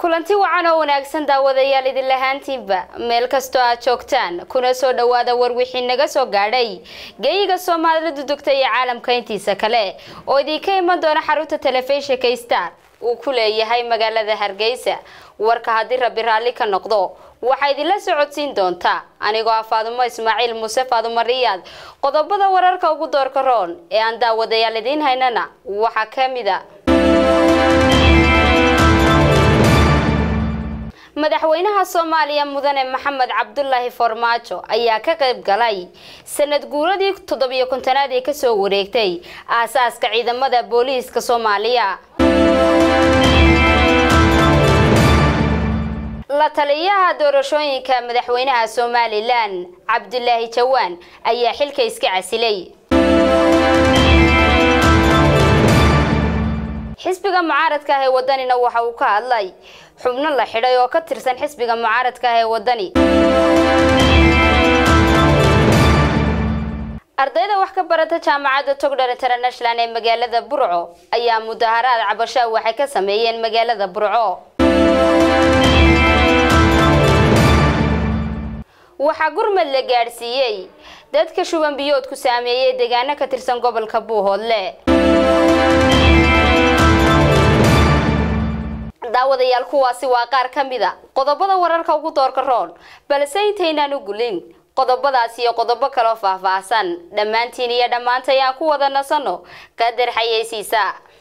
kulanti wacan oo wanaagsan daawadayaal idin lahaantiinba meel kastoo aad joogtaan kuna soo dhowaada war wixii naga soo gaadhay geeyiga soomaalida dugta iyo caalamka intiisa kale oo idinka iman doona xarunta telefishinka star uu ku leeyahay magaalada hargeysa warka haddii rabi raalli ka noqdo waxaa idinla socodsiin doontaa anigoo ah faadumo ismaaciil muuse faadumo riyaad qodobada wararka ugu doorka roon ee aan daawadayaal idiin haynana waxaa ka mid a madaxweynaha soomaaliya mudane maxamed cabdulaahi farmaajo ayaa ka qayb galay sanad guuradii toddobiyo kontonaad ee kasoo wareegtay aasaaska ciidamada booliiska soomaaliya la taliyaha doorashooyinka madaxweynaha somalilan cabdulaahi jawaan ayaa xilka iska casilay xisbiga mucaaradka ah ee wadanina waxa uu ka hadlay xubno la xidhay oo ka tirsan xisbiga mucaaradka ah ee wadani ardayda wax ka barata jaamacadda togdher international ee magaalada burco ayaa mudaharaad cabashaa waxay ka sameeyeen magaalada burco waxaa gurmad la gaadhsiiyey dadka shuban biyoodku saameeyey deegaano ka tirsan gobolka buuhoodle daawadayaal kuwaasi waa qaar ka mid a qodobada wararka ugu doorka roon balse intaynaan u gulin qodobadaas iyo qodobo kaloo faahfaahsan dhammaantiin iyo dhammaantay aan ku wada nasanno qadar xayeysiisa